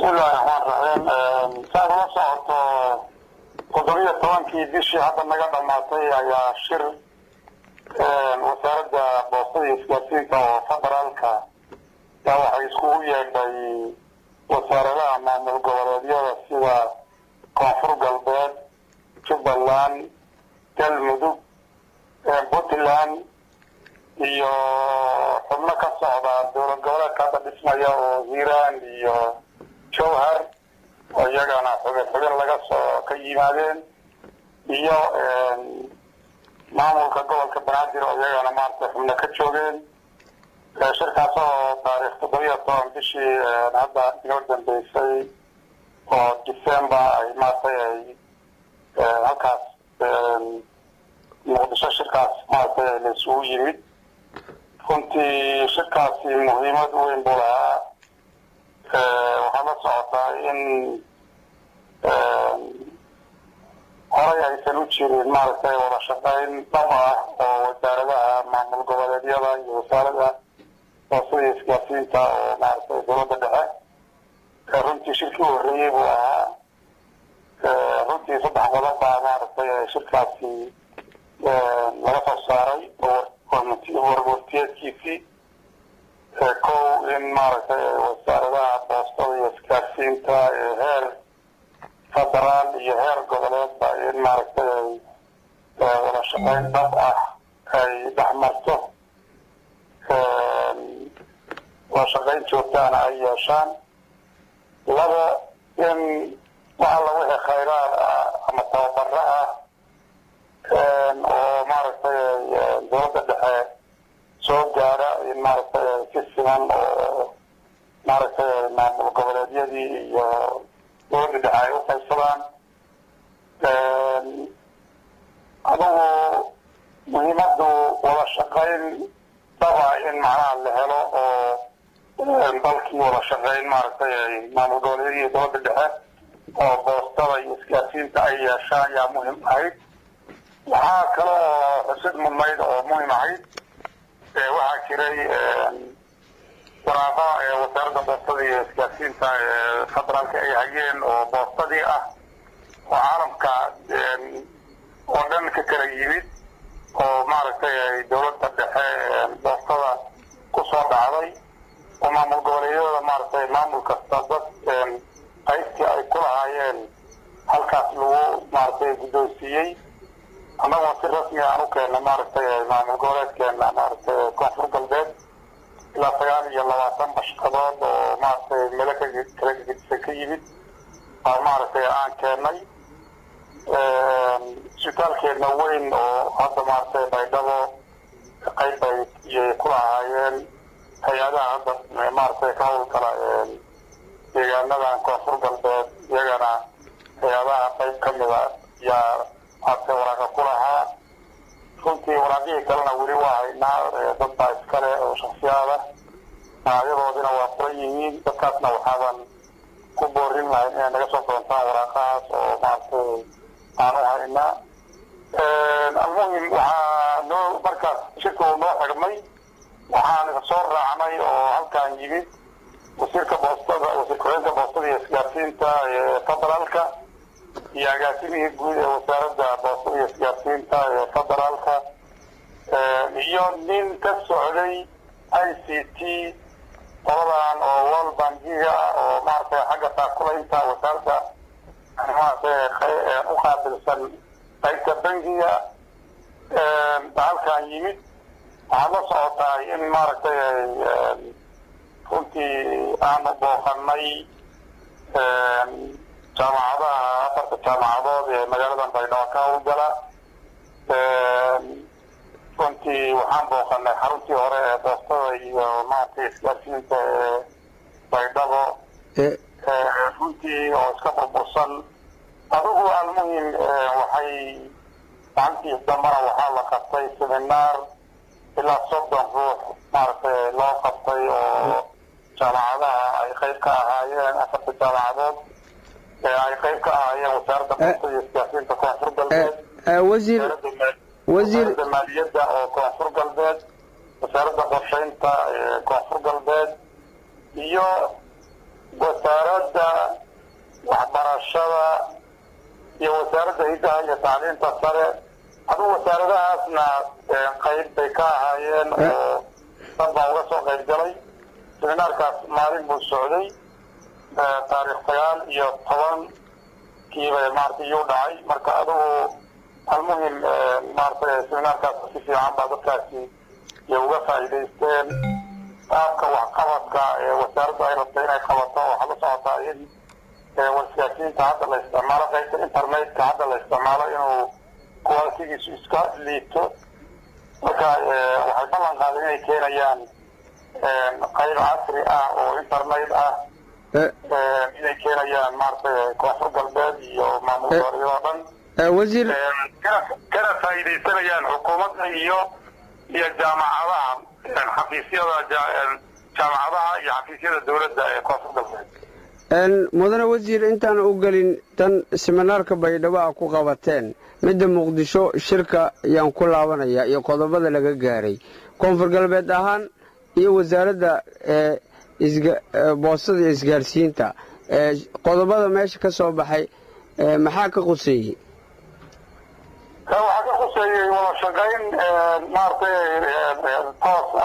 bismillahi raxmaan raxiim saad ula socoto toddobiyo tobankii bishii hadda naga dhamaatay ayaa shir wasaaradda boostada iyo isgaarsiinta oo federaalka yaa waxay iskugu yeedhay wasaaradaha maamul goboleedyada sida koonfur galbeed jubbaland galmudug puntland iyo xubno ka socda dowlad goboleedka hadda dhismaya oo hiiraan iyo jowhar oo iyagana xubin xubin laga soo ka yimaadeen iyo maamulka gobolka banaadir oo iyagana maarata xubno ka joogeen shirkaas oo taariikh toddobiyo toban bishii hadda inoo dambeysay oo december ay maaragtay ay halkaas muqdisho shirkaas maaragtay la isugu yimid runtii shirkaasi muhiimad weyn buu lahaa waxaa la socotaa in horay aysan u jirin maaragtay wada shaqayn dhab ah oo wasaaradaha maamul goboleedyada iyo wasaarada boosada isgaarsiinta oo maaragtay dowladda dhexe runtii shirkii horreeyey buu ahaa runtii saddex qodob baa maaragtay shirkaasi laga soo saaray warwartiyeedkiisii kow in maaragtay wasaaradaha boostada iyo isgaarsiinta ee heer federaal iyo heer goboleedba in maaragtay wada shaqayn dhab ah ay dhex marto wada shaqayn joogtaana ay yeeshaan laba in wax alla wixii khayraad ah ama tababaro ah oo maaragtay dowladda dhexe soo gaara in maaragtay si siman oo maaragtay maamul goboleedyadii iyo dowladda dhexe ay u qaybsadaan adugu muhiimadu wada shaqayn dhaba in macnaha la helo oo dalkii wada shaqayn maaragtay maamul goboleedyadii iyo dowladda dhexe oo boostada iyo isgaarsiinta ay yeeshaan yaa muhim ahayd waxaa kale oo xusid mudnayd oo muhim ahayd waxaa jiray waraaqo ee wasaaradda boostada iyo isgaarsiinta ee federaalka ay hayeen oo boostadii ah oo caalamka oo dhan ka kala yimid oo maaragtay dowladda dhexe boostada ku soo dhacday oo maamul goboleedyada maaragtay maamul kasta dad qaybtii ay ku lahaayeen halkaas lagu maaragtay guddoonsiiyey annagoo si rasmi aan u keenna maaragtay maamul goboleedkeena maaragtay koonfur galbeed ilaa sagaal iyo labaatan bashqadood oo maaragtay meelo ka kala gedisan ka yimid baa maaragtay aan keennay isbitaalkeena weyn oo hadda maaragtay baydhabo qayb bay iyay ku lahaayeen hay-adaha hadda maaragtay ka howlgala deegaanadan koonfur galbeed iyagana hay-adaha qayb ka mida yaa maaragtay waraaqa ku lahaa runtii waraaqihii kalena weli waa haynaa dad baa iskale oo shaksiyaada magacyadoodina waa furan yihiin dadkaasna waxaaban ku boorin lahayn inay naga soo doontaan waraaqahaas oo maaragtay aan u haynaa almuhim waxaa noo markaas shirka uu noo xidhmay waxaan soo raacnay oo halkaan yimid wasiirka boostada wasiir ku-xigeenka boostada iyo isgaarsiinta ee federaalka iyo agaasimihii guud ee wasaaradda boostada iyo isgaarsiinta ee federaalka iyo nin ka socday i c t qoladan oo world bankiga oo maaragtay xagga taakulaynta wasaaradda maaragtay u qaabilsan qaybta bankiga halkaan yimid waxaad la socotaa in maaragtay runtii aanu booqanay jaamacadaha afarta jaamacadood ee magaaladan baydhabo ka howlgala runtii waxaan booqanay xaruntii hore ee boostada iyo maaragtay isgaarsiinta ee baydhabo runtii oo iska burbursan adigu almuhim waxay macantii dambana waxaa la qabtay seminaar ilaa soddon ruux maaragtay loo qabtay oo jaamacadaha ay qayb ka ahaayeen afarta jaamacadood ee ay qayb ka ahaayeen wasaaradda boostada iyo isgaarsiinta koonfur galbeed wasiir wasiir wasaaradda maaliyadda oo koonfur galbeed wasaaradda qorshaynta ee koonfur galbeed iyo wasaaradda waxbarashada iyo wasaaradda hiddaha iyo tacliinta sare aduu wasaaradahaasna qayb bay ka ahaayeen oo dad baa uga soo qayb galay seminaarkaas maalin buu socday taariikh sagaal iyo toban kiiba maarata iyuu dhacay marka adugu almuhim maarata seminaarkaas si fiican baa dadkaasi iyo uga faa'iidaysteen qaabka waxqabadka ee wasaaraddu ay rabtay inay qabato waxaa la socotaa in wasgaasiinta hadda la isticmaalo qaybta internetka hadda la isticmaalo inuu kuwaalitigiisu iska liito marka waxay ballan qaadeen inay keenayaan qayb casri ah oo internet ah inay keenayaan maaragtay koonfur galbeed iyo maamul goboleedyada dhan wasiir kana faa'iidaysanayaan xukuumadda iyo iyo jaamacadaha xafiisyada jaamacadaha iyo xafiisyada dowladda ee koonfur galbeed mudane wasiir intaan u gelin tan siminaarka baydhabo a ku qabateen midda muqdisho shirka ayaan ku laabanaya iyo qodobada laga gaaray koonfur galbeed ahaan iyo wasaaradda boostada iyo isgaarsiinta qodobada meesha ka soo baxay maxaa ka quseeyey waxaa ka quseeyey wada shaqayn maaragtay toos